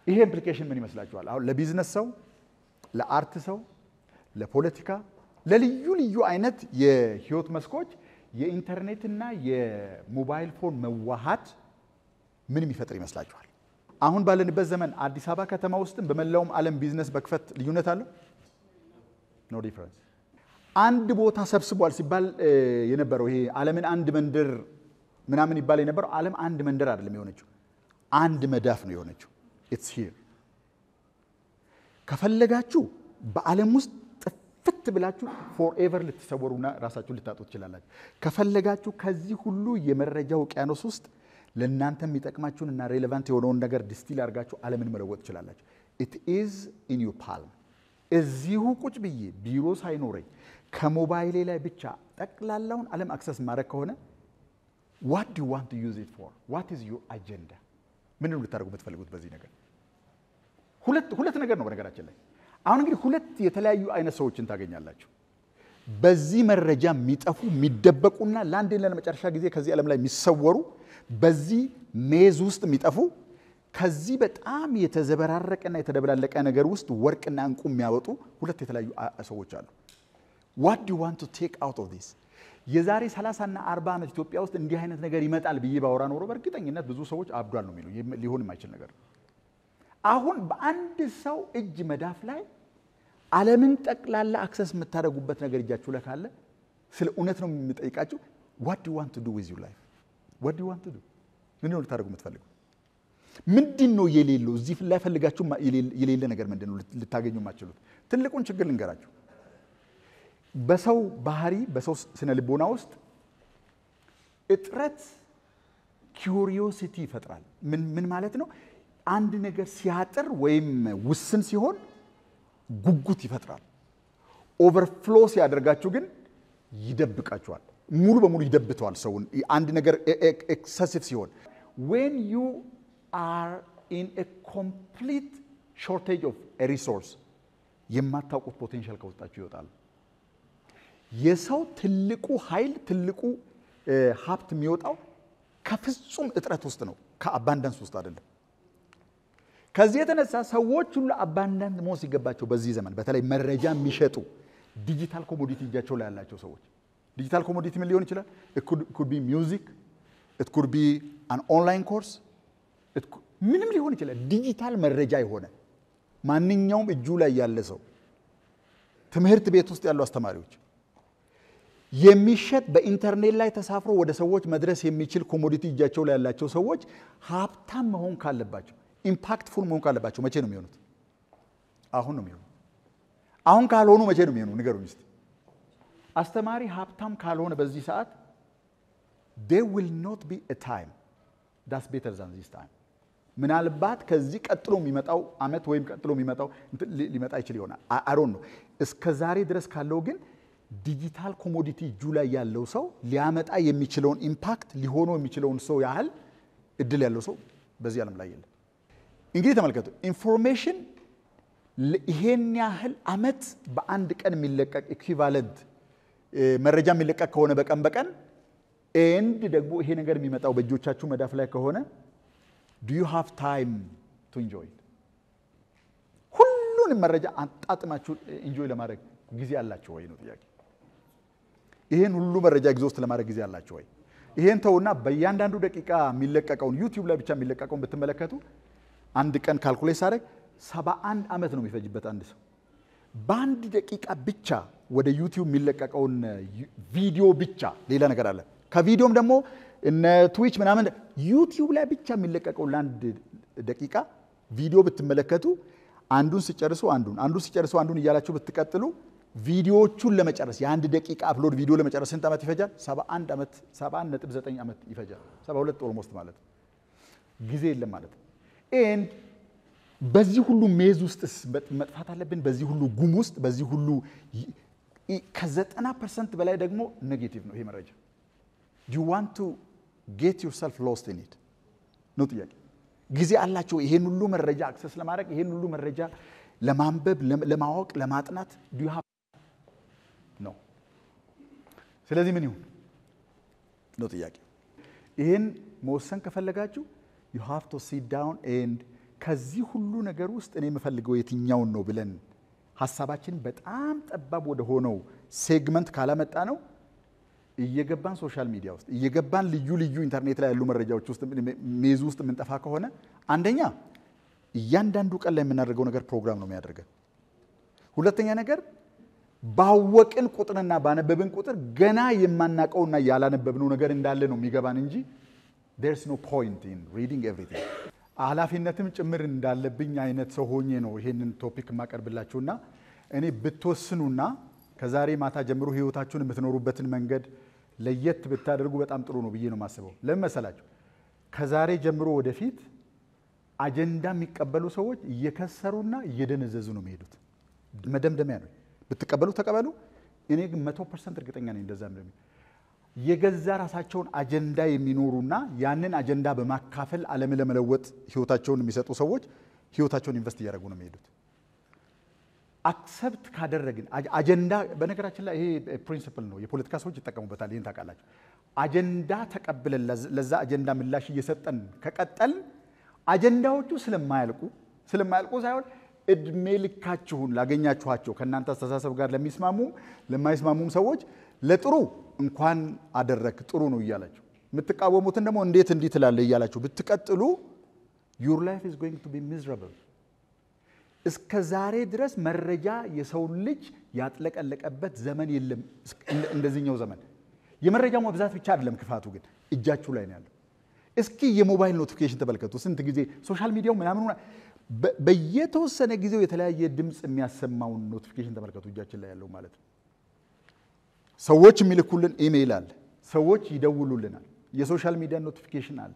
ይሄ ኢምፕሊኬሽን ምን ይመስላችኋል? አሁን ለቢዝነስ ሰው፣ ለአርት ሰው፣ ለፖለቲካ፣ ለልዩ ልዩ አይነት የህይወት መስኮች የኢንተርኔትና የሞባይል ፎን መዋሃድ ምን የሚፈጥር ይመስላችኋል? አሁን ባለንበት ዘመን አዲስ አበባ ከተማ ውስጥም በመላውም ዓለም ቢዝነስ በክፈት ልዩነት አለው? ኖ ዲፍረንስ። አንድ ቦታ ሰብስቧል ሲባል የነበረው ይሄ ዓለምን አንድ መንደር ምናምን ይባል የነበረው ዓለም አንድ መንደር አይደለም የሆነችው፣ አንድ መዳፍ ነው የሆነችው። ኢትስ ሂር። ከፈለጋችሁ በዓለም ውስጥ ጥፍት ብላችሁ ፎርኤቨር ልትሰወሩና ራሳችሁን ልታጡ ትችላላችሁ። ከፈለጋችሁ ከዚህ ሁሉ የመረጃ ውቅያኖስ ውስጥ ለእናንተ የሚጠቅማችሁን እና ሬሌቫንት የሆነውን ነገር ዲስቲል አድርጋችሁ ዓለምን መለወጥ ትችላላችሁ። ኢት ኢዝ ኢን ዩ ፓልም። እዚሁ ቁጭ ብዬ ቢሮ ሳይኖረኝ ከሞባይሌ ላይ ብቻ ጠቅላላውን ዓለም አክሰስ ማድረግ ከሆነ ዋት ዱ ዋንት ቱ ዩዝ ኢት ፎር ዋት ኢዝ ዩር አጀንዳ? ምንድን ነው ልታደርጉ የምትፈልጉት በዚህ ነገር? ሁለት ሁለት ነገር ነው በነገራችን ላይ። አሁን እንግዲህ ሁለት የተለያዩ አይነት ሰዎችን ታገኛላችሁ። በዚህ መረጃ የሚጠፉ የሚደበቁና ለአንዴና ለመጨረሻ ጊዜ ከዚህ ዓለም ላይ የሚሰወሩ በዚህ ሜዝ ውስጥ የሚጠፉ ከዚህ በጣም የተዘበራረቀና የተደበላለቀ ነገር ውስጥ ወርቅና እንቁ የሚያወጡ ሁለት የተለያዩ ሰዎች አሉ። ዋት ዱ ዋንት ቱ ቴክ አውት ኦፍ ዲስ? የዛሬ 30 እና 40 ዓመት ኢትዮጵያ ውስጥ እንዲህ አይነት ነገር ይመጣል ብዬ ባወራ ኖሮ በእርግጠኝነት ብዙ ሰዎች አብዷል ነው የሚሉ ሊሆን የማይችል ነገር ነው። አሁን በአንድ ሰው እጅ መዳፍ ላይ ዓለምን ጠቅላላ አክሰስ የምታደርጉበት ነገር እጃችሁ ላይ ካለ ስለ እውነት ነው የምጠይቃችሁ። ዋት ዱ ዋንት ዱ ዊዝ ዩር ላይፍ ዋት ዱ ዋንት ዱ ምንድን ነው ልታደርጉ የምትፈልጉ? ምንድን ነው የሌለው እዚህ ላይ ፈልጋችሁ የሌለ ነገር ምንድን ነው ልታገኙ የማትችሉት? ትልቁን ችግር ልንገራችሁ። በሰው ባህሪ በሰው ስነ ልቦና ውስጥ እጥረት ኪዩሪዮሲቲ ይፈጥራል። ምን ማለት ነው? አንድ ነገር ሲያጥር ወይም ውስን ሲሆን ጉጉት ይፈጥራል። ኦቨርፍሎ ሲያደርጋችሁ ግን ይደብቃችኋል። ሙሉ በሙሉ ይደብተዋል ሰውን። አንድ ነገር ኤክሰሲቭ ሲሆን ዌን ዩ አር ኢን ኮምፕሊት ሾርቴጅ ኦፍ ሪሶርስ የማታውቁት ፖቴንሻል ከውስጣችሁ ይወጣል። የሰው ትልቁ ኃይል ትልቁ ሀብት የሚወጣው ከፍጹም እጥረት ውስጥ ነው፣ ከአባንዳንስ ውስጥ አይደለም። ከዚህ የተነሳ ሰዎች ሁሉ አባንዳንት መሆን ሲገባቸው በዚህ ዘመን በተለይ መረጃ የሚሸጡ ዲጂታል ኮሞዲቲ እጃቸው ላይ ያላቸው ሰዎች ዲጂታል ኮሞዲቲ ምን ሊሆን ይችላል? ኩድ ቢ ሚውዚክ ኢት ኩድ ቢ አን ኦንላይን ኮርስ ምንም ሊሆን ይችላል። ዲጂታል መረጃ የሆነ ማንኛውም እጁ ላይ ያለ ሰው ትምህርት ቤት ውስጥ ያሉ አስተማሪዎች የሚሸጥ በኢንተርኔት ላይ ተሳፍሮ ወደ ሰዎች መድረስ የሚችል ኮሞዲቲ እጃቸው ላይ ያላቸው ሰዎች ሀብታም መሆን ካለባቸው ኢምፓክትፉል መሆን ካለባቸው መቼ ነው የሚሆኑት? አሁን ነው የሚሆኑ። አሁን ካልሆኑ መቼ ነው የሚሆኑ? ንገሩኝ እስቲ። አስተማሪ ሀብታም ካልሆነ በዚህ ሰዓት ዴር ዊል ኖት ቢ ኤ ታይም ዳስ ቤተር ዛን ዚስ ታይም። ምናልባት ከዚህ ቀጥሎ የሚመጣው አመት ወይም ቀጥሎ የሚመጣው ሊመጣ ይችል ይሆናል። አሮን ነው። እስከ ዛሬ ድረስ ካለው ግን ዲጂታል ኮሞዲቲ እጁ ላይ ያለው ሰው ሊያመጣ የሚችለውን ኢምፓክት ሊሆነው የሚችለውን ሰው ያህል እድል ያለው ሰው በዚህ ዓለም ላይ የለም። እንግዲህ ተመልከቱ፣ ኢንፎርሜሽን ይሄን ያህል አመት በአንድ ቀን የሚለቀቅ ኢኩቫለንት መረጃ የሚለቀቅ ከሆነ በቀን በቀን ኤንድ ደግሞ ይሄ ነገር የሚመጣው በእጆቻችሁ መዳፍ ላይ ከሆነ ዱ ዩ ሃቭ ታይም ቱ ኢንጆይ ሁሉንም መረጃ አጣጥማችሁ ኢንጆይ ለማድረግ ጊዜ አላቸው ወይ ነው ጥያቄ። ይሄን ሁሉ መረጃ ኤግዞስት ለማድረግ ጊዜ አላቸው ወይ? ይሄን ተውና በእያንዳንዱ ደቂቃ የሚለቀቀውን ዩቲዩብ ላይ ብቻ የሚለቀቀውን ብትመለከቱ አንድ ቀን ካልኩሌት ሳደርግ ሰባ አንድ ዓመት ነው የሚፈጅበት አንድ ሰው በአንድ ደቂቃ ብቻ ወደ ዩቲዩብ የሚለቀቀውን ቪዲዮ ብቻ ሌላ ነገር አለ። ከቪዲዮም ደግሞ እነ ትዊች ምናምን ዩቲዩብ ላይ ብቻ የሚለቀቀውን ለአንድ ደቂቃ ቪዲዮ ብትመለከቱ አንዱን ሲጨርሱ አንዱን አንዱን ሲጨርሱ አንዱን እያላችሁ ብትቀጥሉ ቪዲዮዎቹን ለመጨረስ የአንድ ደቂቃ አፕሎድ ቪዲዮ ለመጨረስ ስንት ዓመት ይፈጃል? 71 ዓመት 71 ነጥብ 9 ዓመት ይፈጃል። 72 ኦልሞስት ማለት ነው። ጊዜ የለም ማለት ነው። ኤንድ በዚህ ሁሉ ሜዝ ውስጥስ መጥፋት አለብን? በዚህ ሁሉ ጉም ውስጥ በዚህ ሁሉ ከዘጠና ፐርሰንት በላይ ደግሞ ኔጌቲቭ ነው ይሄ መረጃ። ዱ ዩ ዋንት ቱ ጌት ዩርሰልፍ ሎስት ኢን ኢት ነው ጥያቄ። ጊዜ አላቸው ይሄን ሁሉ መረጃ አክሰስ ለማድረግ ይሄን ሁሉ መረጃ ለማንበብ፣ ለማወቅ፣ ለማጥናት ዱ ዩ ሃቭ ነው። ስለዚህ ምን ይሁን ነው ጥያቄ። ይህን መወሰን ከፈለጋችሁ ዩ ሃቭ ቱ ሲት ዳውን ኤንድ ከዚህ ሁሉ ነገር ውስጥ እኔ የምፈልገው የትኛውን ነው ብለን ሀሳባችን በጣም ጠባብ ወደ ሆነው ሴግመንት ካላመጣ ነው እየገባን ሶሻል ሚዲያ ውስጥ እየገባን ልዩ ልዩ ኢንተርኔት ላይ ያሉ መረጃዎች ውስጥ ሜዙ ውስጥ የምንጠፋ ከሆነ አንደኛ እያንዳንዱ ቀን ላይ የምናደርገው ነገር ፕሮግራም ነው የሚያደርገን። ሁለተኛ ነገር ባወቅን ቁጥርና ባነበብን ቁጥር ገና የማናቀውና ያላነበብነው ነገር እንዳለ ነው የሚገባን እንጂ ዴርስ ኖ ፖይንት ኢን ሪዲንግ ኤቭሪቲንግ። ኃላፊነትም ጭምር እንዳለብኝ አይነት ሰው ሆኜ ነው ይሄንን ቶፒክ የማቀርብላችሁና እኔ ብትወስኑና ከዛሬ ማታ ጀምሮ ህይወታችሁን የምትኖሩበትን መንገድ ለየት ብታደርጉ በጣም ጥሩ ነው ብዬ ነው የማስበው። ለምን መሰላችሁ? ከዛሬ ጀምሮ ወደፊት አጀንዳ የሚቀበሉ ሰዎች እየከሰሩና እየደነዘዙ ነው የሚሄዱት። መደምደሚያ ነው። ብትቀበሉ ተቀበሉ። እኔ ግን መቶ ፐርሰንት እርግጠኛ ነኝ እንደዛ እንደሚ የገዛ ራሳቸውን አጀንዳ የሚኖሩና ያንን አጀንዳ በማካፈል ዓለምን ለመለወጥ ህይወታቸውን የሚሰጡ ሰዎች ህይወታቸውን ኢንቨስት እያደረጉ ነው የሚሄዱት። አክሰፕት ካደረግን አጀንዳ በነገራችን ላይ ይሄ ፕሪንሲፕል ነው፣ የፖለቲካ ሰዎች ይጠቀሙበታል። ይህን ታውቃላችሁ። አጀንዳ ተቀብለን ለዛ አጀንዳ ምላሽ እየሰጠን ከቀጠልን አጀንዳዎቹ ስለማያልቁ ስለማያልቁ ሳይሆን እድሜ ልካችሁን ላገኛችኋቸው ከእናንተ አስተሳሰብ ጋር ለሚስማሙም ለማይስማሙም ሰዎች ለጥሩ እንኳን አደረክ ጥሩ ነው እያላችሁ የምትቃወሙትን ደግሞ እንዴት እንዲህ ትላለህ እያላችሁ ብትቀጥሉ ዩር ላይፍ ኢዝ ጎይንግ ቱ ቢ ሚዝረብል። እስከ ዛሬ ድረስ መረጃ የሰውን ልጅ ያጥለቀለቀበት ዘመን የለም። እንደዚህኛው ዘመን የመረጃው መብዛት ብቻ አይደለም ክፋቱ፣ ግን እጃችሁ ላይ ነው ያለው። እስኪ የሞባይል ኖቲፊኬሽን ተመልከቱ። ስንት ጊዜ ሶሻል ሚዲያው ምናምን በየተወሰነ ጊዜው የተለያየ ድምፅ የሚያሰማውን ኖቲፊኬሽን ተመልከቱ። እጃችን ላይ ያለው ማለት ነው። ሰዎች የሚልኩልን ኢሜይል አለ። ሰዎች ይደውሉልናል። የሶሻል ሚዲያ ኖቲፊኬሽን አለ።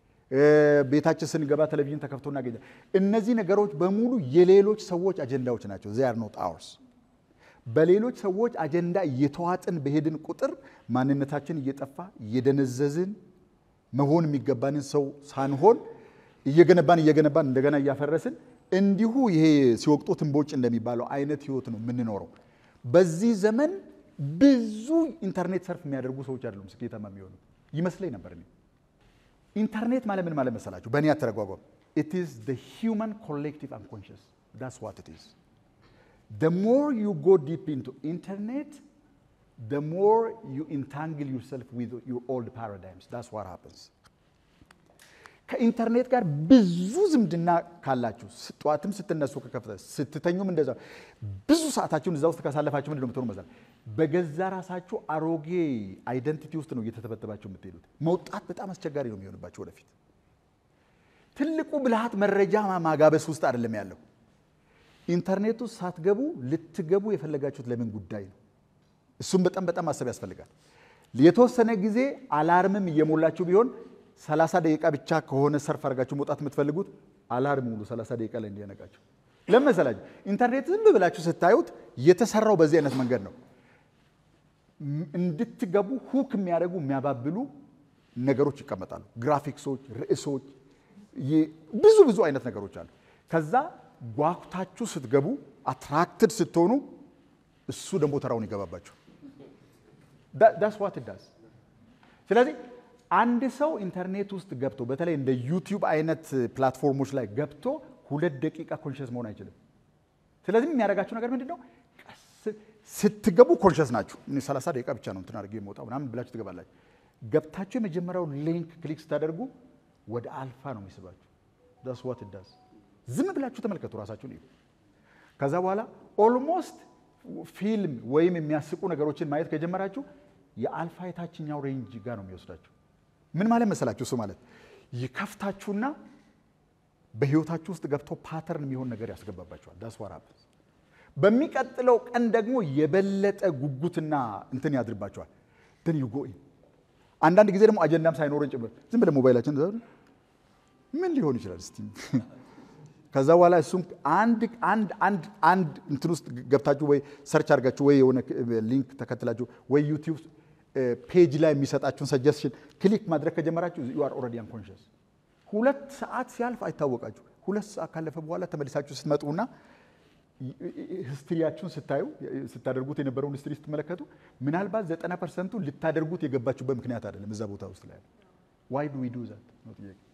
ቤታችን ስንገባ ቴሌቪዥን ተከፍቶ እናገኛል። እነዚህ ነገሮች በሙሉ የሌሎች ሰዎች አጀንዳዎች ናቸው። ዚያር ኖት አወርስ። በሌሎች ሰዎች አጀንዳ እየተዋጥን በሄድን ቁጥር ማንነታችን እየጠፋ እየደነዘዝን መሆን የሚገባንን ሰው ሳንሆን እየገነባን እየገነባን እንደገና እያፈረስን እንዲሁ ይሄ ሲወቅጡት እምቦጭ እንደሚባለው አይነት ህይወት ነው የምንኖረው። በዚህ ዘመን ብዙ ኢንተርኔት ሰርፍ የሚያደርጉ ሰዎች አይደሉም ስኬታማ የሚሆኑ ይመስለኝ ነበር እኔ። ኢንተርኔት ማለት ምን ማለት መሰላችሁ? በእኔ አተረጓጓም ኢት ኢዝ ዘ ሂውማን ኮሌክቲቭ አንኮንሽስ ዳትስ ዋት ኢት ኢዝ the more you go deep into internet the more you entangle yourself with your old paradigms that's what happens ከኢንተርኔት ጋር ብዙ ዝምድና ካላችሁ ጠዋትም ስትነሱ ከከፍተ ስትተኙም እንደዛ ብዙ ሰዓታችሁን እዛ ውስጥ ካሳለፋችሁ ምንድን ነው የምትሆኑ መሰላል በገዛ ራሳችሁ አሮጌ አይደንቲቲ ውስጥ ነው እየተተበተባችሁ የምትሄዱት መውጣት በጣም አስቸጋሪ ነው የሚሆንባችሁ ወደፊት ትልቁ ብልሃት መረጃ ማጋበስ ውስጥ አይደለም ያለው ኢንተርኔት ውስጥ ሳትገቡ ልትገቡ የፈለጋችሁት ለምን ጉዳይ ነው? እሱም በጣም በጣም ማሰብ ያስፈልጋል። የተወሰነ ጊዜ አላርምም እየሞላችሁ ቢሆን 30 ደቂቃ ብቻ ከሆነ ሰርፍ አድርጋችሁ መውጣት የምትፈልጉት አላርም ሙሉ 30 ደቂቃ ላይ እንዲያነቃችሁ። ለምን መሰላችሁ? ኢንተርኔት ዝም ብላችሁ ስታዩት የተሰራው በዚህ አይነት መንገድ ነው። እንድትገቡ ሁክ የሚያደርጉ የሚያባብሉ ነገሮች ይቀመጣሉ። ግራፊክሶች፣ ርዕሶች፣ ብዙ ብዙ አይነት ነገሮች አሉ። ከዛ ጓጉታችሁ ስትገቡ አትራክትድ ስትሆኑ እሱ ደግሞ ተራውን ይገባባችሁ። ዳስ ዋት ዳስ። ስለዚህ አንድ ሰው ኢንተርኔት ውስጥ ገብቶ በተለይ እንደ ዩቲዩብ አይነት ፕላትፎርሞች ላይ ገብቶ ሁለት ደቂቃ ኮንሽስ መሆን አይችልም። ስለዚህ የሚያደርጋችሁ ነገር ምንድን ነው? ስትገቡ ኮንሽስ ናችሁ። 30 ደቂቃ ብቻ ነው እንትን አድርጌ የምወጣው ምናምን ብላችሁ ትገባላችሁ። ገብታችሁ የመጀመሪያው ሊንክ ክሊክ ስታደርጉ ወደ አልፋ ነው የሚስባችሁ። ዳስ ዋት ዳስ። ዝም ብላችሁ ተመልከቱ፣ ራሳችሁን እዩ። ከዛ በኋላ ኦልሞስት ፊልም ወይም የሚያስቁ ነገሮችን ማየት ከጀመራችሁ የአልፋ የታችኛው ሬንጅ ጋር ነው የሚወስዳችሁ። ምን ማለት መሰላችሁ? እሱ ማለት ይከፍታችሁና በህይወታችሁ ውስጥ ገብቶ ፓተርን የሚሆን ነገር ያስገባባችኋል። ዳስ ዋት ሃፕንስ። በሚቀጥለው ቀን ደግሞ የበለጠ ጉጉትና እንትን ያድርባችኋል። ትን ዩ ጎ አንዳንድ ጊዜ ደግሞ አጀንዳም ሳይኖረን ጭምር ዝም ብለን ሞባይላችን ምን ሊሆን ይችላል እስቲ ከዛ በኋላ እሱም አንድ አንድ አንድ አንድ እንትን ውስጥ ገብታችሁ ወይ ሰርች አድርጋችሁ ወይ የሆነ ሊንክ ተከትላችሁ ወይ ዩቲዩብ ፔጅ ላይ የሚሰጣችሁን ሰጀስሽን ክሊክ ማድረግ ከጀመራችሁ ዩ አር ኦልሬዲ አንኮንሽስ። ሁለት ሰዓት ሲያልፍ አይታወቃችሁ። ሁለት ሰዓት ካለፈ በኋላ ተመልሳችሁ ስትመጡና ሂስትሪያችሁን ስታዩ ስታደርጉት የነበረውን ሂስትሪ ስትመለከቱ ምናልባት ዘጠና ፐርሰንቱ ልታደርጉት የገባችሁበት ምክንያት አይደለም እዛ ቦታ ውስጥ ላይ ዋይ ዱ ዊ ዱ ዛት ነው ጥያቄ።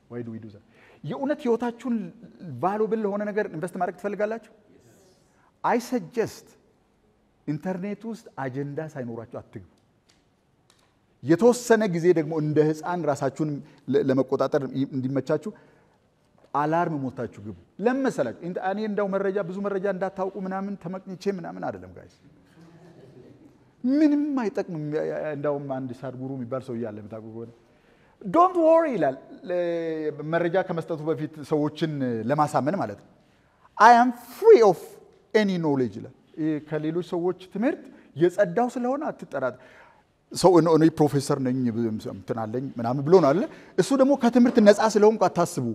ወይ ዱ ዊ ዱ ዛት? የእውነት ህይወታችሁን ቫሉብል ለሆነ ነገር ኢንቨስት ማድረግ ትፈልጋላችሁ? አይ ሰጀስት ኢንተርኔት ውስጥ አጀንዳ ሳይኖራችሁ አትግቡ። የተወሰነ ጊዜ ደግሞ እንደ ህፃን ራሳችሁን ለ- ለመቆጣጠር እንዲመቻችሁ አላርም ሞታችሁ ግቡ። ለምን መሰላችሁ? ኢንተ- እኔ እንዳው መረጃ ብዙ መረጃ እንዳታውቁ ምናምን ተመቅኝቼ ምናምን አይደለም ጋይስ፣ ምንም አይጠቅምም። እንዳውም አንድ ሳድጉሩ የሚባል ሰው እያለ የምታውቁ ከሆነ ዶንት ወሪ ይላል ለ- መረጃ ከመስጠቱ በፊት ሰዎችን ለማሳመን ማለት ነው። አይ አም ፍሪ ኦፍ ኤኒ ኖሌጅ ይላል። ይሄ ከሌሎች ሰዎች ትምህርት የጸዳው ስለሆነ አትጠራጥ ሰው እኔ እኔ ፕሮፌሰር ነኝ እንትን አለኝ ምናምን ብሎ ነው አለ። እሱ ደግሞ ከትምህርት ነፃ ስለሆንኩ አታስቡ።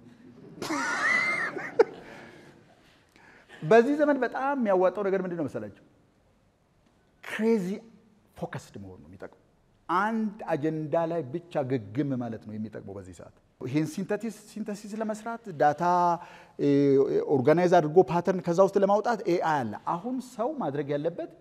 በዚህ ዘመን በጣም የሚያዋጣው ነገር ምንድን ነው መሰላቸው? ክሬዚ ፎከስድ መሆን ነው የሚጠቅመው። አንድ አጀንዳ ላይ ብቻ ግግም ማለት ነው የሚጠቅመው በዚህ ሰዓት። ይህን ሲንተሲስ ለመስራት ዳታ ኦርጋናይዝ አድርጎ ፓተርን ከዛ ውስጥ ለማውጣት ኤአይ አለ። አሁን ሰው ማድረግ ያለበት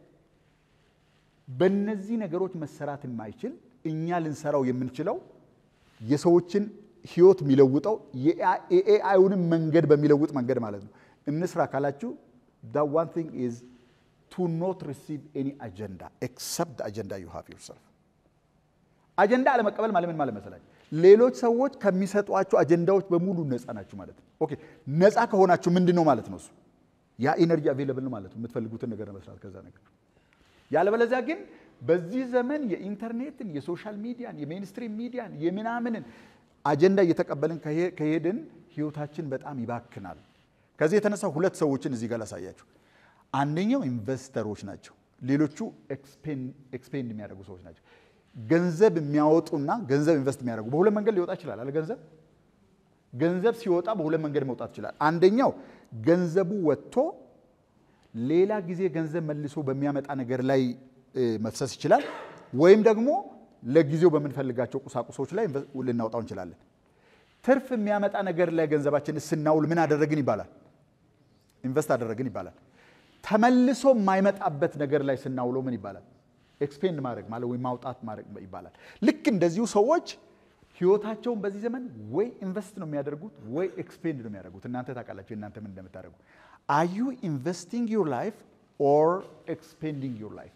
በእነዚህ ነገሮች መሰራት የማይችል እኛ ልንሰራው የምንችለው የሰዎችን ህይወት የሚለውጠው የኤአይውንም መንገድ በሚለውጥ መንገድ ማለት ነው እንስራ ካላችሁ the one thing is to not receive any agenda except the agenda you have yourself አጀንዳ አለመቀበል ማለት ምን ማለት መሰላችሁ? ሌሎች ሰዎች ከሚሰጧቸው አጀንዳዎች በሙሉ ነፃ ናችሁ ማለት ነው። ኦኬ ነፃ ከሆናችሁ ምንድን ነው ማለት ነው? እሱ ያ ኢነርጂ አቬለብል ነው ማለት ነው፣ የምትፈልጉትን ነገር ለመስራት ከዛ ነገር። ያለበለዚያ ግን በዚህ ዘመን የኢንተርኔትን፣ የሶሻል ሚዲያን፣ የሜንስትሪም ሚዲያን የምናምንን አጀንዳ እየተቀበልን ከሄ- ከሄድን ህይወታችን በጣም ይባክናል። ከዚህ የተነሳ ሁለት ሰዎችን እዚህ ጋር ላሳያችሁ። አንደኛው ኢንቨስተሮች ናቸው፣ ሌሎቹ ኤክስፔንድ የሚያደርጉ ሰዎች ናቸው። ገንዘብ የሚያወጡና ገንዘብ ኢንቨስት የሚያደርጉ በሁለት መንገድ ሊወጣ ይችላል አለ ገንዘብ ገንዘብ ሲወጣ በሁለት መንገድ መውጣት ይችላል። አንደኛው ገንዘቡ ወጥቶ ሌላ ጊዜ ገንዘብ መልሶ በሚያመጣ ነገር ላይ እ፣ መፍሰስ ይችላል። ወይም ደግሞ ለጊዜው በምንፈልጋቸው ቁሳቁሶች ላይ ኢንቨ- ልናወጣው እንችላለን። ትርፍ የሚያመጣ ነገር ላይ ገንዘባችን ስናውል ምን አደረግን ይባላል? ኢንቨስት አደረግን ይባላል። ተመልሶ የማይመጣበት ነገር ላይ ስናውለው ምን ይባላል? ኤክስፔንድ ማድረግ ማለት ወይም ማውጣት ማድረግ ይባላል። ልክ እንደዚሁ ሰዎች ህይወታቸውን በዚህ ዘመን ወይ ኢንቨስት ነው የሚያደርጉት ወይ ኤክስፔንድ ነው የሚያደርጉት። እናንተ ታውቃላችሁ እናንተ ምን እንደምታደርጉ። አር ዩ ኢንቨስቲንግ ዩር ላይፍ ኦር ኤክስፔንዲንግ ዩር ላይፍ?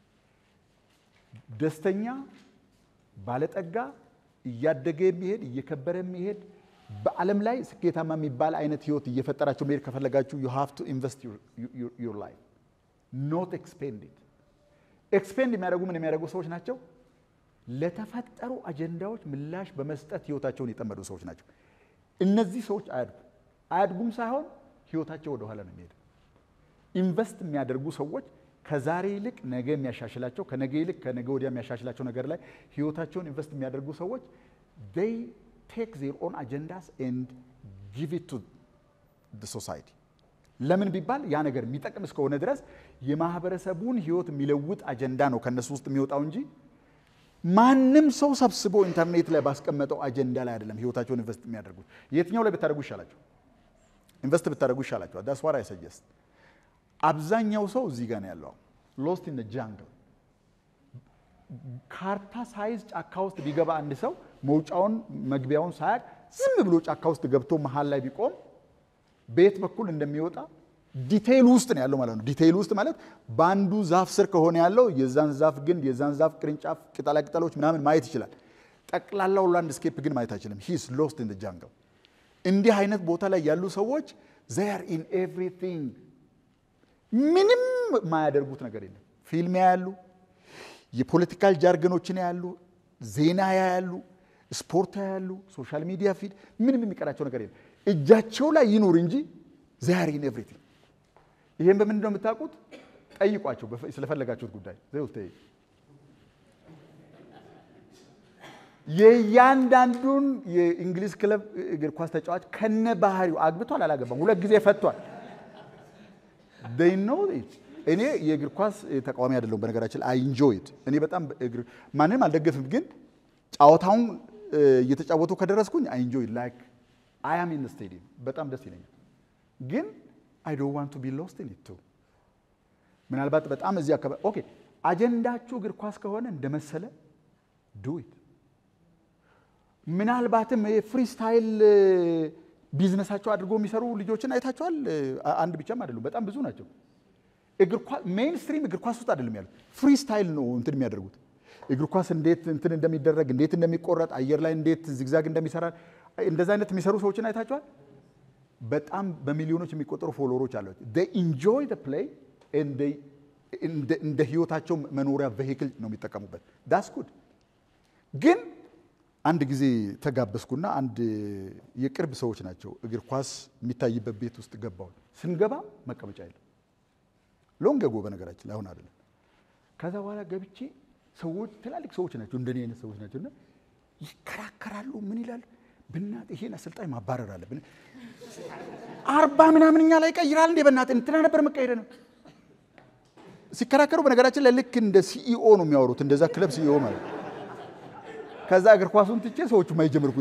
ደስተኛ ባለጠጋ እያደገ የሚሄድ እየከበረ የሚሄድ በዓለም ላይ ስኬታማ የሚባል አይነት ህይወት እየፈጠራቸው መሄድ ከፈለጋችሁ ዩ ሃቭ ቱ ኢንቨስት ዩር ላይፍ ኖት ኤክስፔንድ ኢት። ኤክስፔንድ የሚያደርጉ ምን የሚያደርጉ ሰዎች ናቸው? ለተፈጠሩ አጀንዳዎች ምላሽ በመስጠት ህይወታቸውን የጠመዱ ሰዎች ናቸው። እነዚህ ሰዎች አያድጉ አያድጉም ሳይሆን ህይወታቸው ወደኋላ ነው የሚሄድ። ኢንቨስት የሚያደርጉ ሰዎች ከዛሬ ይልቅ ነገ የሚያሻሽላቸው ከነገ ይልቅ ከነገ ወዲያ የሚያሻሽላቸው ነገር ላይ ህይወታቸውን ኢንቨስት የሚያደርጉ ሰዎች they take their own agendas and give it to the society ለምን ቢባል ያ ነገር የሚጠቅም እስከሆነ ድረስ የማህበረሰቡን ህይወት የሚለውጥ አጀንዳ ነው ከነሱ ውስጥ የሚወጣው እንጂ ማንም ሰው ሰብስቦ ኢንተርኔት ላይ ባስቀመጠው አጀንዳ ላይ አይደለም ህይወታቸውን ኢንቨስት የሚያደርጉት። የትኛው ላይ ብታደርጉ ይሻላቸው? ኢንቨስት ብታደርጉ ይሻላቸዋል። ዳስ ዋት አይ ሰጀስት። አብዛኛው ሰው እዚህ ጋር ነው ያለው፣ ሎስት ኢን ጃንግል። ካርታ ሳይዝ ጫካ ውስጥ ቢገባ አንድ ሰው መውጫውን መግቢያውን ሳያቅ ዝም ብሎ ጫካ ውስጥ ገብቶ መሀል ላይ ቢቆም በየት በኩል እንደሚወጣ ዲቴይል ውስጥ ነው ያለው ማለት ነው። ዲቴይል ውስጥ ማለት በአንዱ ዛፍ ስር ከሆነ ያለው የዛን ዛፍ ግንድ፣ የዛን ዛፍ ቅርንጫፍ፣ ቅጠላቅጠሎች ምናምን ማየት ይችላል። ጠቅላላው ላንድስኬፕ ግን ማየት አይችልም። ሂስ ሎስት ኢን ጃንግል። እንዲህ አይነት ቦታ ላይ ያሉ ሰዎች ዘር ኢን ኤቭሪቲንግ ምንም የማያደርጉት ነገር የለም። ፊልም ያያሉ፣ የፖለቲካል ጃርገኖችን ያያሉ፣ ዜና ያያሉ፣ ስፖርት ያያሉ፣ ሶሻል ሚዲያ ፊድ፣ ምንም የሚቀራቸው ነገር የለም። እጃቸው ላይ ይኑር እንጂ ዛር ኢን ኤቭሪቲንግ። ይሄን በምንድን ነው የምታውቁት? ጠይቋቸው በፈ- ስለፈለጋችሁት ጉዳይ ዘው ተይ የእያንዳንዱን የእንግሊዝ ክለብ እግር ኳስ ተጫዋች ከነ ባህሪው አግብቷል አላገባም፣ ሁለት ጊዜ ፈቷል። they know it እኔ የእግር ኳስ ተቃዋሚ አይደለሁም። በነገራችን አይ ኢንጆይ ኢት እኔ በጣም እግር ማንንም አልደገፍም፣ ግን ጨዋታውን እ፣ እየተጫወቱ ከደረስኩኝ አይ ኢንጆይ ላይክ አይ አም ኢን ስቴዲየም በጣም ደስ ይለኛል። ግን አይ ዶንት ዋንት ቱ ቢ ሎስት ኢን ኢት ቱ ምናልባት በጣም እዚህ አካባቢ ኦኬ፣ አጀንዳችሁ እግር ኳስ ከሆነ እንደመሰለ ዱ ኢት ምናልባትም ፍሪስታይል ቢዝነሳቸው አድርጎ የሚሰሩ ልጆችን አይታቸዋል። አንድ ብቻም አይደሉም፣ በጣም ብዙ ናቸው። ሜይን ስትሪም እግር ኳስ ውስጥ አይደለም ያሉት፣ ፍሪስታይል ነው እንትን የሚያደርጉት። እግር ኳስ እንዴት እንትን እንደሚደረግ እንዴት እንደሚቆረጥ አየር ላይ እንዴት ዚግዛግ እንደሚሰራ እንደዚ አይነት የሚሰሩ ሰዎችን አይታቸዋል። በጣም በሚሊዮኖች የሚቆጠሩ ፎሎወሮች አሏቸው። ኢንጆይ ፕሌይ እንደ ህይወታቸው መኖሪያ ቬሂክል ነው የሚጠቀሙበት። ዳስ ጉድ ግን አንድ ጊዜ ተጋበዝኩና አንድ የቅርብ ሰዎች ናቸው እግር ኳስ የሚታይበት ቤት ውስጥ ገባሁ። ስንገባ መቀመጫ የለም። ሎንግ ጎ በነገራችን ላይ አሁን አይደለም። ከዛ በኋላ ገብቼ ሰዎች ትላልቅ ሰዎች ናቸው፣ እንደኔ አይነት ሰዎች ናቸው እና ይከራከራሉ። ምን ይላል? ብናት ይሄን አሰልጣኝ ማባረር አለብን። አርባ ምናምን እኛ ላይ ቀይራል እንዴ? በእናትህ እንትና ነበር መቀየረ ነው ሲከራከሩ። በነገራችን ላይ ልክ እንደ ሲኢኦ ነው የሚያወሩት፣ እንደዛ ክለብ ሲኢኦ ማለት ከዛ እግር ኳሱን ትቼ ሰዎቹ ማይጀምርኩ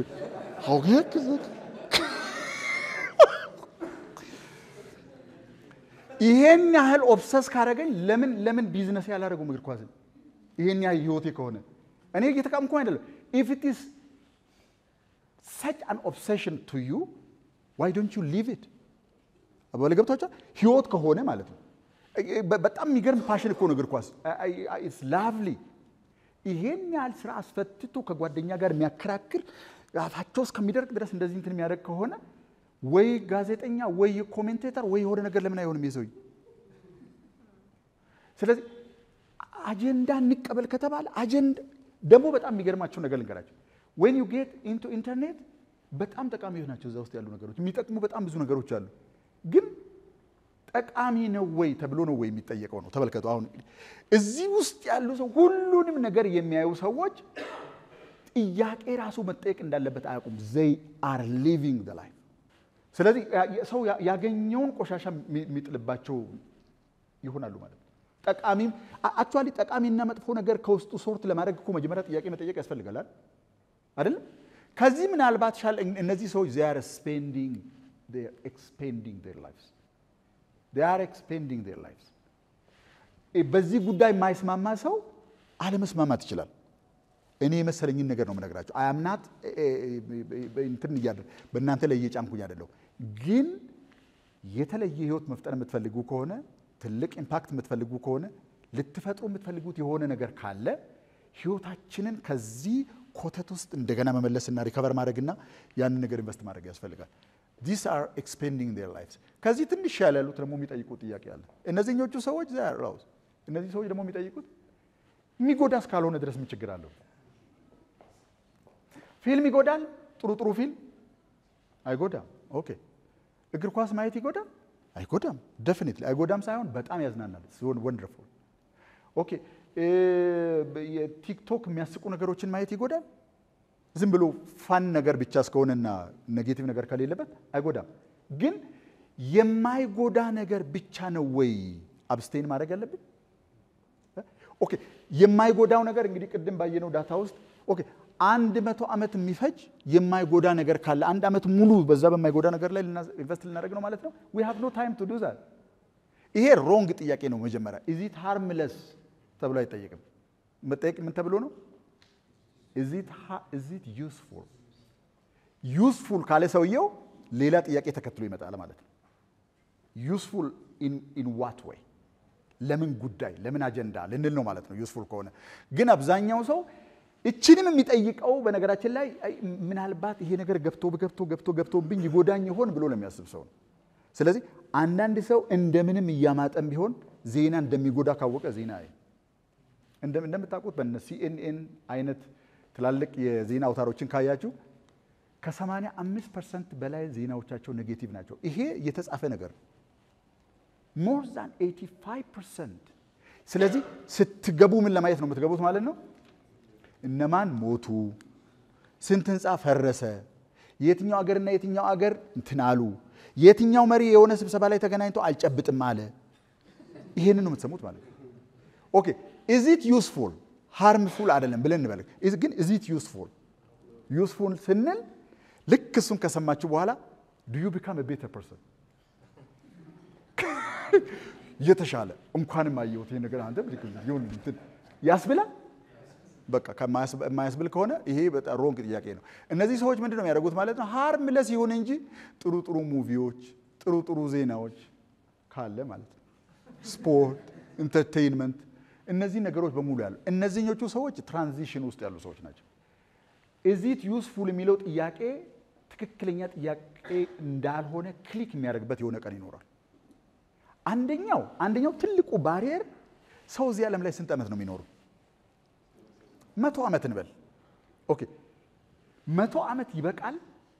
ይሄን ያህል ኦብሰስ ካረገኝ ለምን ለምን ቢዝነስ ያላደረገውም እግር ኳስን? ይሄን ያህል ህይወቴ ከሆነ እኔ እየተቃምኩ አይደለም። ኢፍ ኢት ኢዝ ሰች አን ኦብሴሽን ቱ ዩ ዋይ ዶንት ዩ ሊቭ ኢት አባለ ገብቷቸዋል። ህይወት ከሆነ ማለት ነው። በጣም የሚገርም ፓሽን እኮ ነው እግር ኳስ። ኢትስ ላቭሊ ይሄን ያህል ስራ አስፈትቶ ከጓደኛ ጋር የሚያከራክር አፋቸው እስከሚደርቅ ድረስ እንደዚህ እንትን የሚያደርግ ከሆነ ወይ ጋዜጠኛ ወይ ኮሜንቴተር ወይ የሆነ ነገር ለምን አይሆንም የሰውዬ? ስለዚህ አጀንዳ እንቀበል ከተባለ አጀንዳ ደግሞ በጣም የሚገርማቸው ነገር ልንገራቸው። ዌን ዩ ጌት ኢንቱ ኢንተርኔት በጣም ጠቃሚዎች ናቸው። እዛ ውስጥ ያሉ ነገሮች የሚጠቅሙ በጣም ብዙ ነገሮች አሉ። ግን ጠቃሚ ነው ወይ ተብሎ ነው ወይ የሚጠየቀው ነው። ተመልከቱ። አሁን እዚህ ውስጥ ያሉ ሰው ሁሉንም ነገር የሚያዩ ሰዎች ጥያቄ ራሱ መጠየቅ እንዳለበት አያውቁም። ዘይ አር ሊቪንግ ዘ ላይፍ። ስለዚህ ሰው ያገኘውን ቆሻሻ የሚጥልባቸው ይሆናሉ ማለት ነው። ጠቃሚም አክቹዋሊ ጠቃሚና መጥፎ ነገር ከውስጡ ሶርት ለማድረግ እኮ መጀመሪያ ጥያቄ መጠየቅ ያስፈልጋል አይደለም? ከዚህ ምናልባት ሻል እነዚህ ሰዎች they are spending they are expending their lives they are expending their lives በዚህ ጉዳይ የማይስማማ ሰው አለመስማማት ይችላል። እኔ የመሰለኝን ነገር ነው የምነግራቸው። አያምናት እንትን እያደ በእናንተ ላይ እየጫንኩኝ አይደለሁ። ግን የተለየ ህይወት መፍጠር የምትፈልጉ ከሆነ ትልቅ ኢምፓክት የምትፈልጉ ከሆነ ልትፈጥሩ የምትፈልጉት የሆነ ነገር ካለ ህይወታችንን ከዚህ ኮተት ውስጥ እንደገና መመለስና ሪከቨር ማድረግና ያንን ነገር ኢንቨስት ማድረግ ያስፈልጋል። ዲስ አር ኤክስፔንዲንግ ዴር ላይፍስ። ከዚህ ትንሽ ያለ ያሉት ደግሞ የሚጠይቁት ጥያቄ አለ። እነዚህኞቹ ሰዎች ራውስ እነዚህ ሰዎች ደግሞ የሚጠይቁት የሚጎዳ እስካልሆነ ድረስ ምን ችግር አለው? ፊልም ይጎዳል። ጥሩ ጥሩ ፊልም አይጎዳም። ኦኬ እግር ኳስ ማየት ይጎዳል? አይጎዳም። ደፊኒትሊ አይጎዳም ሳይሆን በጣም ያዝናናል። ሲሆን ወንደርፉል። ኦኬ የቲክቶክ የሚያስቁ ነገሮችን ማየት ይጎዳል? ዝም ብሎ ፋን ነገር ብቻ እስከሆነና ኔጌቲቭ ነገር ከሌለበት አይጎዳም። ግን የማይጎዳ ነገር ብቻ ነው ወይ አብስቴን ማድረግ ያለብን? ኦኬ የማይጎዳው ነገር እንግዲህ ቅድም ባየነው ዳታ ውስጥ ኦኬ አንድ መቶ ዓመት የሚፈጅ የማይጎዳ ነገር ካለ አንድ ዓመት ሙሉ በዛ በማይጎዳ ነገር ላይ ኢንቨስት ልናደርግ ነው ማለት ነው። ዊ ሃቭ ኖ ታይም ቱ ዱ ዛት። ይሄ ሮንግ ጥያቄ ነው። መጀመሪያ ኢዚት ሃርምለስ ተብሎ አይጠየቅም። መጠየቅ ምን ተብሎ ነው? ኢዚት ዩስፉል። ዩስፉል ካለ ሰውየው ሌላ ጥያቄ ተከትሎ ይመጣል ማለት ነው። ዩስፉል ኢን ዋት ወይ ለምን ጉዳይ ለምን አጀንዳ ልንል ነው ማለት ነው። ዩስፉል ከሆነ ግን አብዛኛው ሰው እችንም የሚጠይቀው በነገራችን ላይ ምናልባት ይሄ ነገር ገብቶ ገብቶ ገብቶ ገብቶብኝ ይጎዳኝ ይሆን ብሎ ለሚያስብ ሰው ነው። ስለዚህ አንዳንድ ሰው እንደምንም እያማጠም ቢሆን ዜና እንደሚጎዳ ካወቀ ዜና እንደምታውቁት በነ ሲኤንኤን አይነት ትላልቅ የዜና አውታሮችን ካያችሁ ከ85 ፐርሰንት በላይ ዜናዎቻቸው ኔጌቲቭ ናቸው። ይሄ የተጻፈ ነገር ሞር ዛን 85 ፐርሰንት። ስለዚህ ስትገቡ ምን ለማየት ነው የምትገቡት ማለት ነው እነማን ሞቱ፣ ስንት ህንፃ ፈረሰ፣ የትኛው አገርና የትኛው አገር እንትን አሉ፣ የትኛው መሪ የሆነ ስብሰባ ላይ ተገናኝቶ አልጨብጥም አለ። ይሄንን ነው የምትሰሙት ማለት ነው። ኦኬ ኢዚት ዩስፉል ሃርምፉል አይደለም ብለን እንበል፣ ግን ኢዚት ዩስፉል ዩስፉል ስንል ልክ እሱን ከሰማችሁ በኋላ ዱ ዩ ቢካም ቤተር ፐርሰን የተሻለ እንኳንም አየሁት ይሄ ነገር አንተ ያስብላል በቃ የማያስብል ከሆነ ይሄ በጣም ሮንግ ጥያቄ ነው። እነዚህ ሰዎች ምንድን ነው የሚያደርጉት ማለት ነው? ሃርምለስ ይሁን እንጂ ጥሩ ጥሩ ሙቪዎች፣ ጥሩ ጥሩ ዜናዎች ካለ ማለት ነው፣ ስፖርት፣ ኢንተርቴይንመንት፣ እነዚህ ነገሮች በሙሉ ያሉ እነዚህኞቹ ሰዎች ትራንዚሽን ውስጥ ያሉ ሰዎች ናቸው። ኢዚት ዩስፉል የሚለው ጥያቄ ትክክለኛ ጥያቄ እንዳልሆነ ክሊክ የሚያደርግበት የሆነ ቀን ይኖራል። አንደኛው አንደኛው ትልቁ ባሪየር ሰው እዚህ ዓለም ላይ ስንት ዓመት ነው የሚኖሩ? መቶ ዓመት እንበል። ኦኬ መቶ ዓመት ይበቃል?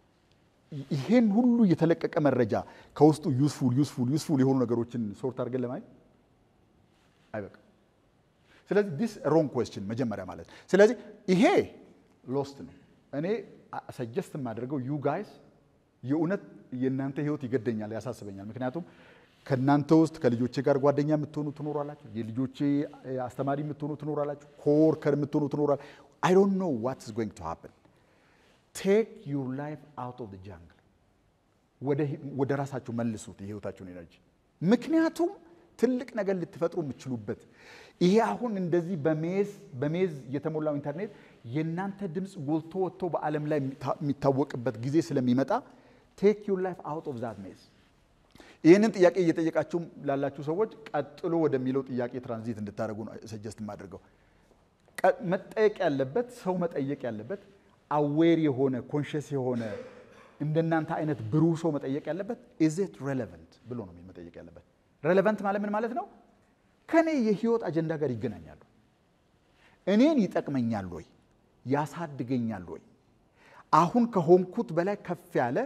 ይሄን ሁሉ የተለቀቀ መረጃ ከውስጡ ዩስፉል ዩስፉል ዩስፉል የሆኑ ነገሮችን ሶርት አድርገን ለማየት አይበቃም። ስለዚህ ዲስ ሮንግ ኩዌስችን መጀመሪያ ማለት ስለዚህ ይሄ ሎስት ነው። እኔ ሰጀስት የማደርገው ዩ ጋይስ የእውነት የእናንተ ህይወት ይገደኛል፣ ያሳስበኛል። ምክንያቱም ከእናንተ ውስጥ ከልጆቼ ጋር ጓደኛ የምትሆኑ ትኖራላችሁ፣ የልጆቼ አስተማሪ የምትሆኑ ትኖራላችሁ፣ ኮወርከር የምትሆኑ ትኖራላችሁ። አይ ዶንት ኖ ዋት ኢዝ ጎይንግ ቱ ሃፕን ቴክ ዩር ላይፍ አውት ኦፍ ጃንግል ወደ ራሳችሁ መልሱት የህይወታችሁን ኤነርጂ። ምክንያቱም ትልቅ ነገር ልትፈጥሩ የምትችሉበት ይሄ አሁን እንደዚህ በሜዝ በሜዝ የተሞላው ኢንተርኔት የእናንተ ድምፅ ጎልቶ ወጥቶ በዓለም ላይ የሚታወቅበት ጊዜ ስለሚመጣ ቴክ ዩር ላይፍ አውት ኦፍ ዛት ሜዝ። ይህንን ጥያቄ እየጠየቃችሁ ላላችሁ ሰዎች ቀጥሎ ወደሚለው ጥያቄ ትራንዚት እንድታደርጉ ነው ሰጀስት የማደርገው። መጠየቅ ያለበት ሰው መጠየቅ ያለበት አዌር የሆነ ኮንሽስ የሆነ እንደናንተ አይነት ብሩህ ሰው መጠየቅ ያለበት ኢዝ ኢት ሬሌቨንት ብሎ ነው መጠየቅ ያለበት። ሬሌቨንት ማለት ምን ማለት ነው? ከኔ የህይወት አጀንዳ ጋር ይገናኛሉ? እኔን ይጠቅመኛል ወይ? ያሳድገኛል ወይ? አሁን ከሆንኩት በላይ ከፍ ያለ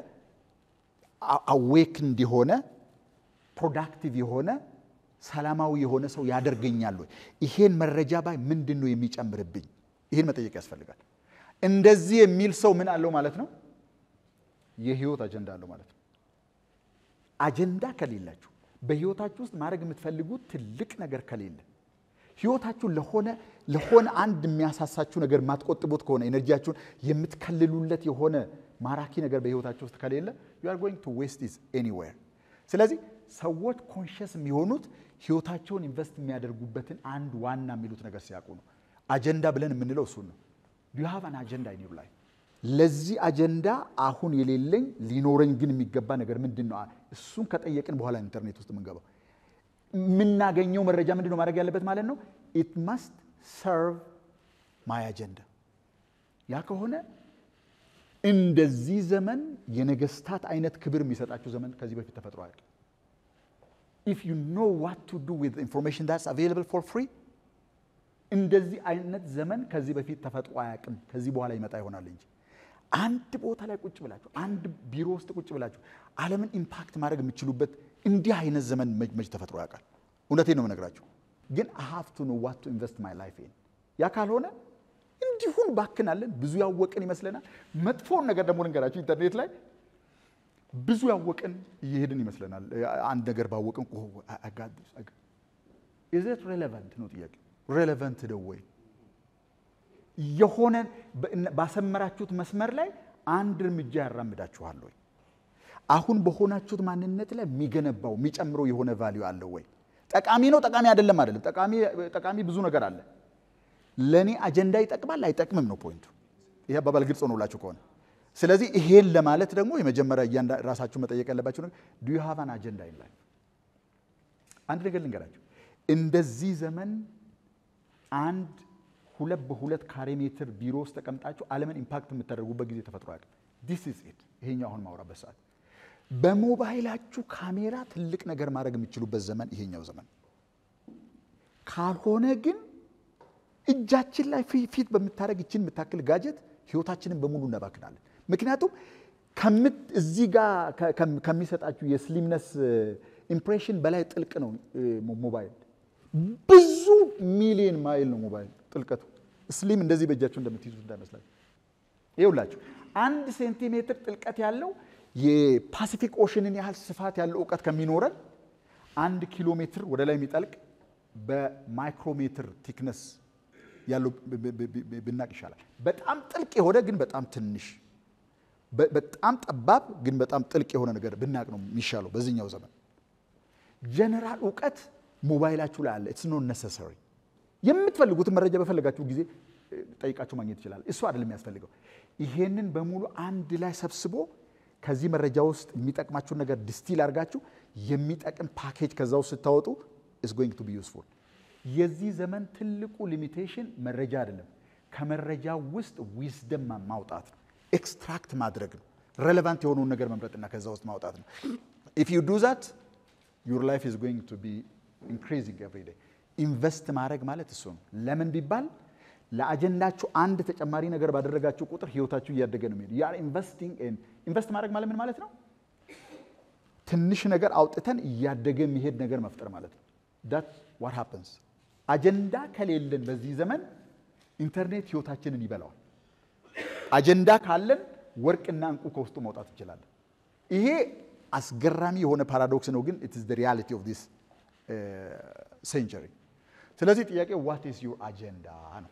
አዌክ እንዲሆነ ፕሮዳክቲቭ የሆነ ሰላማዊ የሆነ ሰው ያደርገኛል ወይ? ይሄን መረጃ ባይ ምንድን ነው የሚጨምርብኝ? ይህን መጠየቅ ያስፈልጋል። እንደዚህ የሚል ሰው ምን አለው ማለት ነው? የህይወት አጀንዳ አለው ማለት ነው። አጀንዳ ከሌላችሁ በህይወታችሁ ውስጥ ማድረግ የምትፈልጉት ትልቅ ነገር ከሌለ ህይወታችሁ ለሆነ ለሆነ አንድ የሚያሳሳችሁ ነገር የማትቆጥቡት ከሆነ ኤነርጂያችሁን የምትከልሉለት የሆነ ማራኪ ነገር በህይወታችሁ ውስጥ ከሌለ ዩ አር ጎይንግ ቱ ዌስት ኢዝ ኤኒዌር። ስለዚህ ሰዎች ኮንሽስ የሚሆኑት ህይወታቸውን ኢንቨስት የሚያደርጉበትን አንድ ዋና የሚሉት ነገር ሲያውቁ ነው። አጀንዳ ብለን የምንለው እሱን ነው። ዱ ሃቭ አን አጀንዳ ኢን ዩር ላይፍ። ለዚህ አጀንዳ አሁን የሌለኝ ሊኖረኝ ግን የሚገባ ነገር ምንድን ነው? እሱን ከጠየቅን በኋላ ኢንተርኔት ውስጥ የምንገባው የምናገኘው መረጃ ምንድን ነው ማድረግ ያለበት ማለት ነው። ኢት መስት ሰርቭ ማይ አጀንዳ። ያ ከሆነ እንደዚህ ዘመን የነገስታት አይነት ክብር የሚሰጣችሁ ዘመን ከዚህ በፊት ተፈጥሮ አያውቅም። ኢፍ ዩ ኖ ዋት ቱ ዱ ዊዝ ኢንፎርሜሽን ዳትስ አቬይላብል ፎር ፍሪ እንደዚህ አይነት ዘመን ከዚህ በፊት ተፈጥሮ አያውቅም። ከዚህ በኋላ ይመጣ ይሆናል እንጂ አንድ ቦታ ላይ ቁጭ ብላችሁ አንድ ቢሮ ውስጥ ቁጭ ብላችሁ ዓለምን ኢምፓክት ማድረግ የምትችሉበት እንዲህ አይነት ዘመን መች ተፈጥሮ ያውቃል? እውነቴን ነው የምነግራችሁ። ግን ሀቭ ቱ ኖ ዋት ቱ ኢንቨስት ማይ ላይፍ ኢን። ያ ካልሆነ እንዲሁን ባክናለን። ብዙ ያወቅን ይመስለናል። መጥፎውን ነገር ደግሞ ልንገራችሁ፣ ኢንተርኔት ላይ ብዙ ያወቅን እየሄድን ይመስለናል። አንድ ነገር ባወቅን ኢዘት ሬሌቫንት ነው ጥያቄ ሬሌቫንት ነው ወይ? የሆነ ባሰመራችሁት መስመር ላይ አንድ እርምጃ ያራምዳችኋል ወይ? አሁን በሆናችሁት ማንነት ላይ የሚገነባው የሚጨምረው የሆነ ቫሊዩ አለው ወይ? ጠቃሚ ነው ጠቃሚ አይደለም አይደለም። ጠቃሚ ብዙ ነገር አለ። ለእኔ አጀንዳ ይጠቅማል አይጠቅምም ነው ፖይንቱ። ይሄ አባባል ግልጽ ሆኖላችሁ ከሆነ ስለዚህ ይሄን ለማለት ደግሞ የመጀመሪያ እያንዳ ራሳችሁ መጠየቅ ያለባችሁ ነገር ዱ ዩ ሃቭ አን አጀንዳ ኢን ላይፍ። አንድ ነገር ልንገራችሁ፣ እንደዚህ ዘመን አንድ ሁለት በሁለት ካሬ ሜትር ቢሮ ውስጥ ተቀምጣችሁ ዓለምን ኢምፓክት የምታደርጉበት ጊዜ ተፈጥሮ አያውቅም። ዲስ ኢዝ ኢት። ይሄኛው አሁን ማውራበት ሰዓት በሞባይላችሁ ካሜራ ትልቅ ነገር ማድረግ የምትችሉበት ዘመን ይሄኛው ዘመን ካልሆነ ግን እጃችን ላይ ፊት በምታደረግ ይችን የምታክል ጋጀት ህይወታችንን በሙሉ እናባክናለን። ምክንያቱም እዚህ ጋር ከሚሰጣችሁ የስሊምነስ ኢምፕሬሽን በላይ ጥልቅ ነው ሞባይል። ብዙ ሚሊዮን ማይል ነው ሞባይል ጥልቀቱ። ስሊም እንደዚህ በእጃችሁ እንደምትይዙት እንዳይመስላችሁ። ይኸውላችሁ አንድ ሴንቲሜትር ጥልቀት ያለው የፓሲፊክ ኦሽንን ያህል ስፋት ያለው እውቀት ከሚኖረን አንድ ኪሎ ሜትር ወደ ላይ የሚጠልቅ በማይክሮሜትር ቲክነስ ያለው ብናቅ ይሻላል። በጣም ጥልቅ የሆነ ግን በጣም ትንሽ፣ በጣም ጠባብ ግን በጣም ጥልቅ የሆነ ነገር ብናቅ ነው የሚሻለው በዚህኛው ዘመን። ጀነራል እውቀት ሞባይላችሁ ላይ አለ። ኢትስ ኖት ነሰሰሪ። የምትፈልጉትን መረጃ በፈለጋችሁ ጊዜ ጠይቃችሁ ማግኘት ይችላል። እሱ አይደለም የሚያስፈልገው። ይሄንን በሙሉ አንድ ላይ ሰብስቦ ከዚህ መረጃ ውስጥ የሚጠቅማችሁን ነገር ዲስቲል አድርጋችሁ የሚጠቅም ፓኬጅ ከዛ ውስጥ ስታወጡ ኢስ ጎይንግ ቱ ቢ ዩስፉል። የዚህ ዘመን ትልቁ ሊሚቴሽን መረጃ አይደለም፣ ከመረጃ ውስጥ ዊዝደም ማውጣት ነው፣ ኤክስትራክት ማድረግ ነው፣ ሬሌቫንት የሆነውን ነገር መምረጥና ከዛ ውስጥ ማውጣት ነው። ኢፍ ዩ ዱ ዛት ዩር ላይፍ ኢዝ ጎይንግ ቱ ቢ ኢንክሪዚንግ ኤቭሪ ዴይ። ኢንቨስት ማድረግ ማለት እሱ ነው። ለምን ቢባል ለአጀንዳችሁ አንድ ተጨማሪ ነገር ባደረጋችሁ ቁጥር ህይወታችሁ እያደገ ነው የሚሄዱ። ያ ኢንቨስቲንግ ኢንቨስት ማድረግ ማለት ምን ማለት ነው? ትንሽ ነገር አውጥተን እያደገ የሚሄድ ነገር መፍጠር ማለት ነው። ዳት ዋት ሃፕንስ። አጀንዳ ከሌለን በዚህ ዘመን ኢንተርኔት ህይወታችንን ይበላዋል። አጀንዳ ካለን ወርቅና እንቁ ከውስጡ መውጣት እንችላለን። ይሄ አስገራሚ የሆነ ፓራዶክስ ነው፣ ግን ኢት ኢዝ ዘ ሪያሊቲ ኦፍ ዲስ ሴንቸሪ። ስለዚህ ጥያቄ ዋት ኢዝ ዩር አጀንዳ ነው።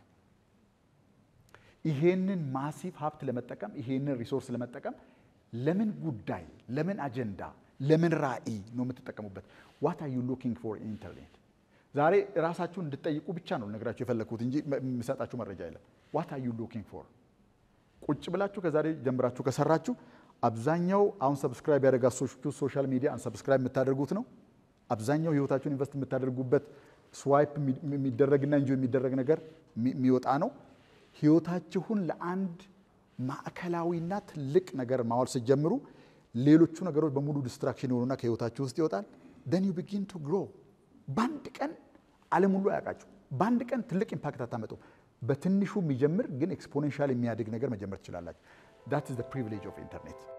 ይሄንን ማሲቭ ሀብት ለመጠቀም ይሄንን ሪሶርስ ለመጠቀም ለምን ጉዳይ፣ ለምን አጀንዳ፣ ለምን ራዕይ ነው የምትጠቀሙበት? ዋት አር ዩ ሉኪንግ ፎር ኢንተርኔት። ዛሬ ራሳችሁን እንድጠይቁ ብቻ ነው ነግራችሁ የፈለግኩት እንጂ የምሰጣችሁ መረጃ የለም። ዋት አር ዩ ሉኪንግ ፎር ቁጭ ብላችሁ ከዛሬ ጀምራችሁ ከሰራችሁ አብዛኛው አሁን ሰብስክራይብ ያደረጋችሁ ሶሻል ሚዲያ አንሰብስክራይብ የምታደርጉት ነው። አብዛኛው ህይወታችሁን ኢንቨስት የምታደርጉበት ስዋይፕ የሚደረግና እንጆ የሚደረግ ነገር የሚወጣ ነው። ህይወታችሁን ለአንድ ማዕከላዊና ትልቅ ነገር ማዋል ስትጀምሩ ሌሎቹ ነገሮች በሙሉ ዲስትራክሽን የሆኑና ከህይወታችሁ ውስጥ ይወጣል። ደን ዩ ቢጊን ቱ ግሮ። በአንድ ቀን ዓለም ሁሉ አያውቃችሁ። በአንድ ቀን ትልቅ ኢምፓክት አታመጡም። በትንሹ የሚጀምር ግን ኤክስፖኔንሻል የሚያድግ ነገር መጀመር ትችላላችሁ። ዳት ኢዝ ዘ ፕሪቪሌጅ ኦፍ ኢንተርኔት።